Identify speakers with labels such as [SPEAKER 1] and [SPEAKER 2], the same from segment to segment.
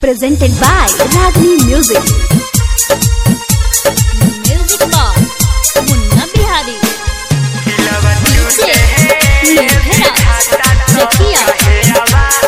[SPEAKER 1] presented by Ragni Music.
[SPEAKER 2] Music box Munna Bihari DJ निर्भरा Chakia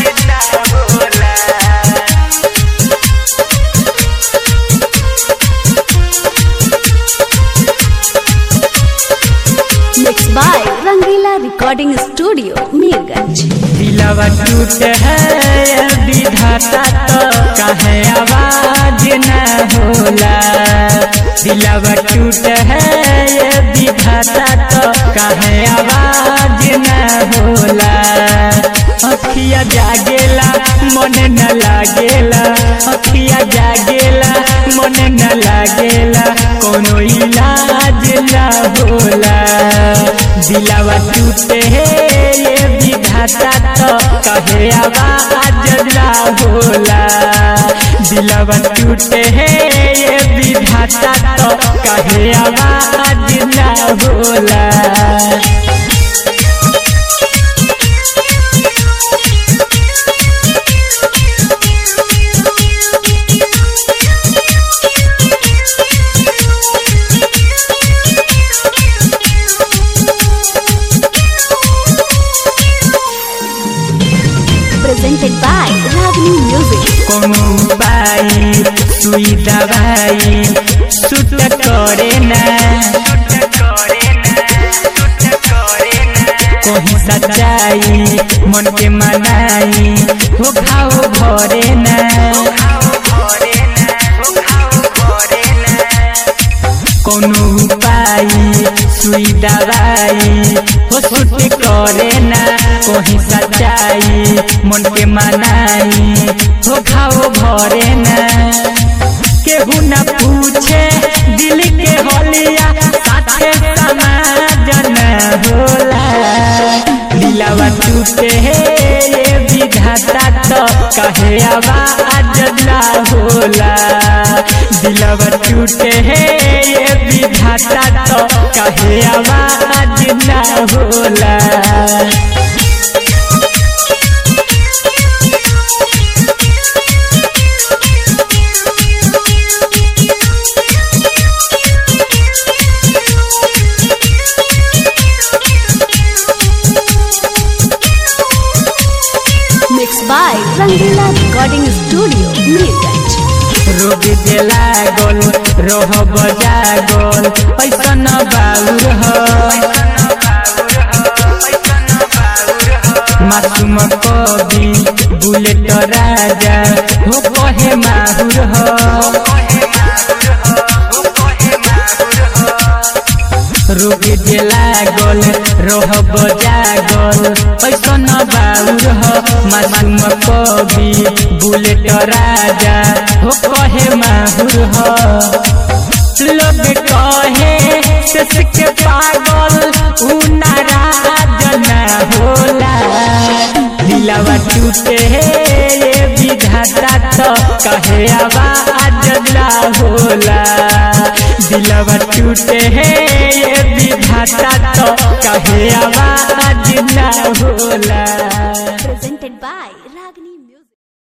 [SPEAKER 1] Mixed by Rangila Recording Studio, Mirganj.
[SPEAKER 3] दिलवा टूट है विधाता तो कहे आवाज न होला दिलवा टूट है विधाता तो कहे आवाज न होला अखिया जागेला मन न लागेला अखिया जागेला मन न लागेला कोनो इलाज न होला दिलवा टूटे है ये विधाता तो कहे आवाज ना होला दिलवा टूटे है ये विधाता तो कहे आवाज ना होला
[SPEAKER 1] Presented by Ragni Music.
[SPEAKER 3] कोनो बाई सुई दवाई सुट करे ना कहीं सच्चाई मन के मनाई हो खाओ घरे ना कोनो उपाय सुई दवाई हो सुट करे ना कहीं सच्चाई मन के मनाई हो खाओ भरे ना केहू न पूछे दिल के होलिया साथे समाजन होला दिलवा टूटे है ये विधाता तो कहे आवाज ना होला दिलवा टूटे है ये विधाता तो कहे आवाज ना होला
[SPEAKER 1] Mixed by Rangila Recording Studio, Mirganj.
[SPEAKER 3] रोग दे लागल रह बजागल ऐसन बाउर ह मासूम कवि बुलेट राजा हो कहे माहुर ह रोग दे लागल रह बजागल ऐसन बाउर ह मासूम कवि बुलेट राजा हो कहे माहुर ह लोग कहे सस के पागल उ नाराज न होला दिलवा टूटे है ये विधाता तो कहे आवाज ना होला दिलवा टूटे है ये विधाता तो कहे आवाज ना होला